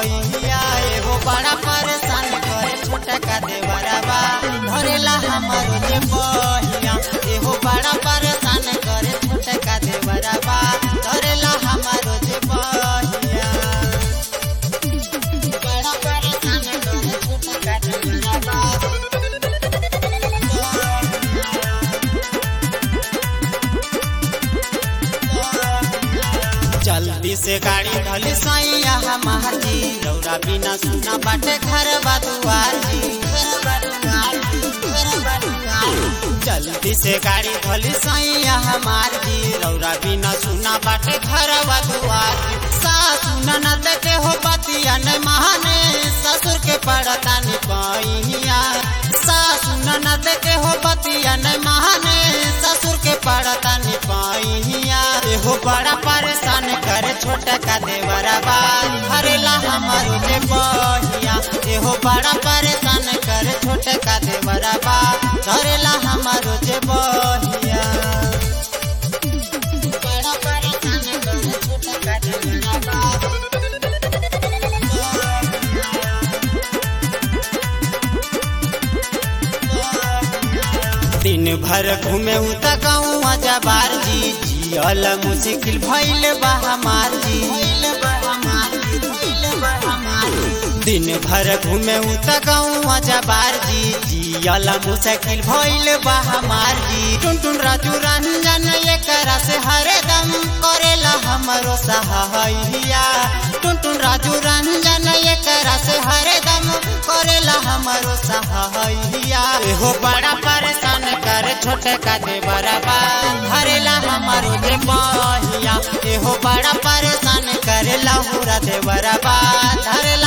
बहिया एहो बड़ा परेशान करे छोटा का देवरबा धरेला हमारो जे बहिया एहो बड़ा परेशान करे छोटा का देवरबा धरेला हमारो जे बहिया बड़ा परेशान करे छोटा का देवरबा जल्दी से गाड़ी ढली सैया हमार जी रौरा बिना सुना बाटे घर दुआर जी जल्दी से गाड़ी ढली सैया हमार जी रौरा बिना सुना बाटे घर दुआर जी सासु ननद के हो बतिया न महाने ससुर के पड़ता नि पैया सासु ननद के हो बतिया न महाने ससुर के पड़ता नि पैया एहो बड़ा परेशान करे छोटा का देवरबा हरेला हमारो जे बहिया एहो बड़ा परेशान करे छोटा का देवरबा धरेला हमारो जे बहिया बड़ा परेशान करे छोटा का देवरबा दिन भर घूमे उ त गाँव जबार जी जियल मुश्किल भइल बा हमार जी दिन भर घूमे उ त गाँव जबार जी जियल मुश्किल भइल बा हमार जी टुन टुन राजू रंजन एकरा से हरदम करेला हमरो सहाइया टुन टुन राजू रंजन एकरा से हरदम करेला हमरो सहाइया एहो बड़ा परेशान कर छोटे का देवरबा हरेला हमारो जे बहिया एहो बड़ा परेशान करे लहुरा देवरबा धरेला